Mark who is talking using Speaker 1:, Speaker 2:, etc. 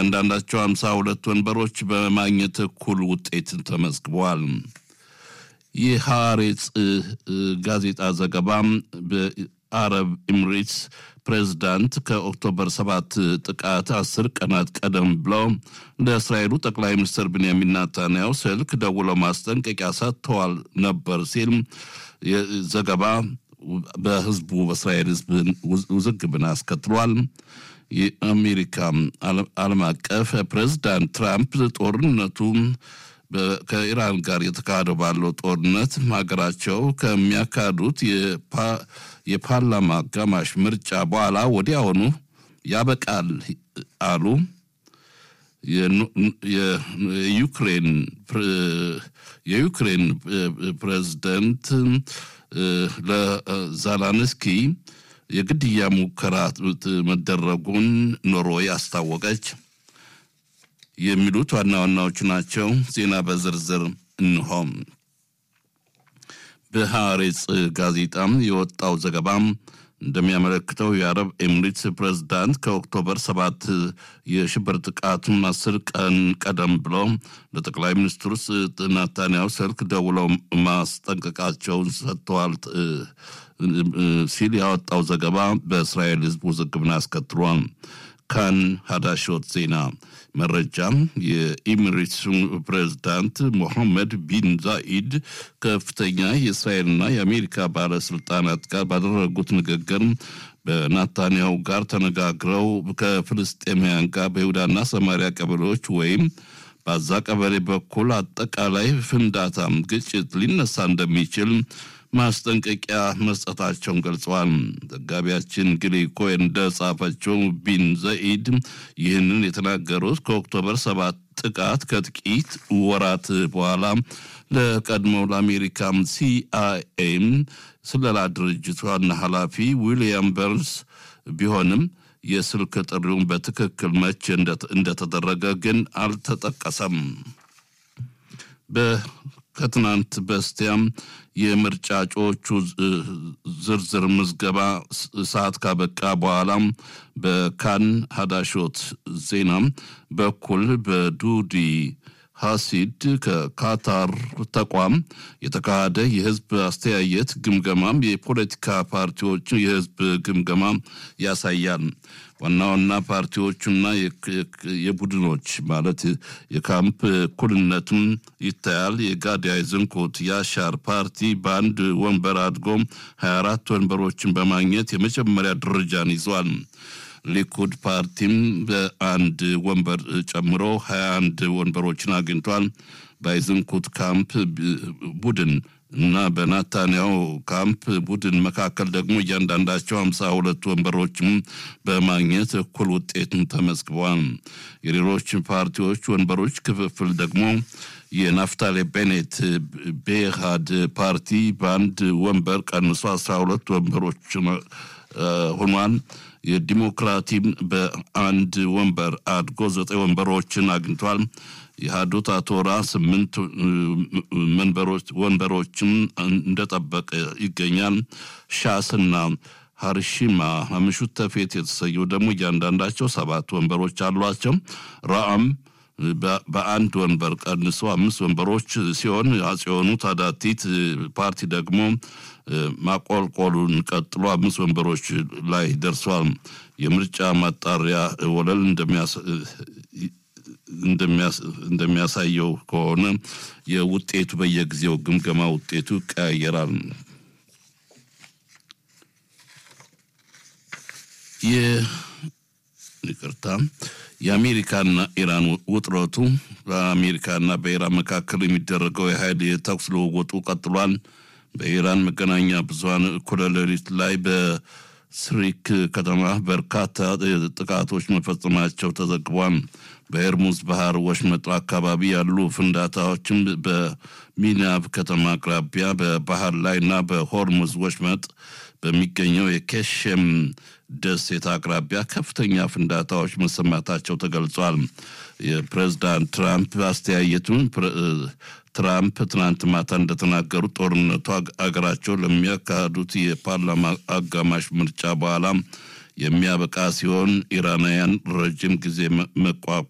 Speaker 1: እያንዳንዳቸው ሃምሳ ሁለት ወንበሮች በማግኘት እኩል ውጤት ተመዝግበዋል። የሐሬጽ ጋዜጣ ዘገባ በአረብ ኤምሬትስ ፕሬዝዳንት ከኦክቶበር ሰባት ጥቃት አስር ቀናት ቀደም ብለው ለእስራኤሉ ጠቅላይ ሚኒስትር ብንያሚን ናታንያሁ ስልክ ደውለው ማስጠንቀቂያ ሰጥተዋል ነበር ሲል ዘገባ በህዝቡ በእስራኤል ህዝብ ውዝግብን አስከትሏል። የአሜሪካ ዓለም አቀፍ ፕሬዝዳንት ትራምፕ ጦርነቱ ከኢራን ጋር የተካሄደው ባለው ጦርነት ሀገራቸው ከሚያካሂዱት የፓርላማ አጋማሽ ምርጫ በኋላ ወዲያውኑ ያበቃል አሉ። የዩክሬን የዩክሬን ፕሬዝደንት ለዛላንስኪ የግድያ ሙከራ መደረጉን ኖርዌይ አስታወቀች። የሚሉት ዋና ዋናዎቹ ናቸው። ዜና በዝርዝር እንሆም። በሐሬጽ ጋዜጣም የወጣው ዘገባም እንደሚያመለክተው የአረብ ኤምሬትስ ፕሬዝዳንት ከኦክቶበር ሰባት የሽብር ጥቃቱን አስር ቀን ቀደም ብለው ለጠቅላይ ሚኒስትሩ ናታንያሁ ስልክ ደውለው ማስጠንቀቃቸውን ሰጥተዋል ሲል ያወጣው ዘገባ በእስራኤል ሕዝብ ውዝግብን አስከትሏል። ካን ሀዳሾት ዜና መረጃም የኢሚሬትሱ ፕሬዝዳንት ሞሐመድ ቢን ዛኢድ ከፍተኛ የእስራኤልና የአሜሪካ ባለስልጣናት ጋር ባደረጉት ንግግር በናታንያሁ ጋር ተነጋግረው ከፍልስጤማውያን ጋር በይሁዳና ሰማሪያ ቀበሌዎች ወይም በዛ ቀበሌ በኩል አጠቃላይ ፍንዳታም ግጭት ሊነሳ እንደሚችል ማስጠንቀቂያ መስጠታቸውን ገልጸዋል። ዘጋቢያችን ግሊ ኮይን እንደጻፈችው ቢን ዘኢድ ይህንን የተናገሩት ከኦክቶበር ሰባት ጥቃት ከጥቂት ወራት በኋላ ለቀድሞው ለአሜሪካም ሲአይኤም ስለላ ድርጅት ዋና ኃላፊ ዊልያም በርንስ ቢሆንም የስልክ ጥሪውን በትክክል መቼ እንደተደረገ ግን አልተጠቀሰም። ከትናንት በስቲያም የምርጫ እጩዎቹ ዝርዝር ምዝገባ ሰዓት ካበቃ በኋላም በካን ሀዳሾት ዜናም በኩል በዱዲ ሀሲድ ከካታር ተቋም የተካሄደ የህዝብ አስተያየት ግምገማም የፖለቲካ ፓርቲዎች የህዝብ ግምገማ ያሳያል። ዋና ዋና ፓርቲዎቹና የቡድኖች ማለት የካምፕ እኩልነትም ይታያል። የጋዳይ ዝንኩት የአሻር ፓርቲ በአንድ ወንበር አድጎ 24 ወንበሮችን በማግኘት የመጀመሪያ ደረጃን ይዟል። ሊኩድ ፓርቲም በአንድ ወንበር ጨምሮ 21 ወንበሮችን አግኝቷል። በአይዝንኩት ካምፕ ቡድን እና በናታንያሁ ካምፕ ቡድን መካከል ደግሞ እያንዳንዳቸው ሀምሳ ሁለት ወንበሮችም በማግኘት እኩል ውጤትን ተመዝግበዋል። የሌሎች ፓርቲዎች ወንበሮች ክፍፍል ደግሞ የናፍታሌ ቤኔት ቤሃድ ፓርቲ በአንድ ወንበር ቀንሶ አስራ ሁለት ወንበሮች ሆኗል። የዲሞክራቲም በአንድ ወንበር አድጎ ዘጠኝ ወንበሮችን አግኝቷል። የሃዱት አቶራ ስምንት ወንበሮችም እንደጠበቀ ይገኛል። ሻስና ሀርሺማ ምሹት ተፌት የተሰየው ደግሞ እያንዳንዳቸው ሰባት ወንበሮች አሏቸው። ራአም በአንድ ወንበር ቀንሶ አምስት ወንበሮች ሲሆን አጽዮኑ ታዳቲት ፓርቲ ደግሞ ማቆልቆሉን ቀጥሎ አምስት ወንበሮች ላይ ደርሷል። የምርጫ ማጣሪያ ወለል እንደሚያሳየው ከሆነ የውጤቱ በየጊዜው ግምገማ ውጤቱ ይቀያየራል። ይቅርታ የአሜሪካና ኢራን ውጥረቱ በአሜሪካና በኢራን መካከል የሚደረገው የኃይል የተኩስ ልውውጡ ቀጥሏል። በኢራን መገናኛ ብዙኃን እኩለ ሌሊት ላይ በስሪክ ከተማ በርካታ ጥቃቶች መፈጸማቸው ተዘግቧል። በኤርሙዝ ባህር ወሽመጥ አካባቢ ያሉ ፍንዳታዎችም በሚናብ ከተማ አቅራቢያ በባህር ላይ እና በሆርሙዝ ወሽመጥ በሚገኘው የኬሽም ደሴት አቅራቢያ ከፍተኛ ፍንዳታዎች መሰማታቸው ተገልጿል። የፕሬዝዳንት ትራምፕ አስተያየቱን ትራምፕ ትናንት ማታ እንደተናገሩት ጦርነቱ አገራቸው ለሚያካሂዱት የፓርላማ አጋማሽ ምርጫ በኋላ የሚያበቃ ሲሆን ኢራናውያን ረጅም ጊዜ መቋቋም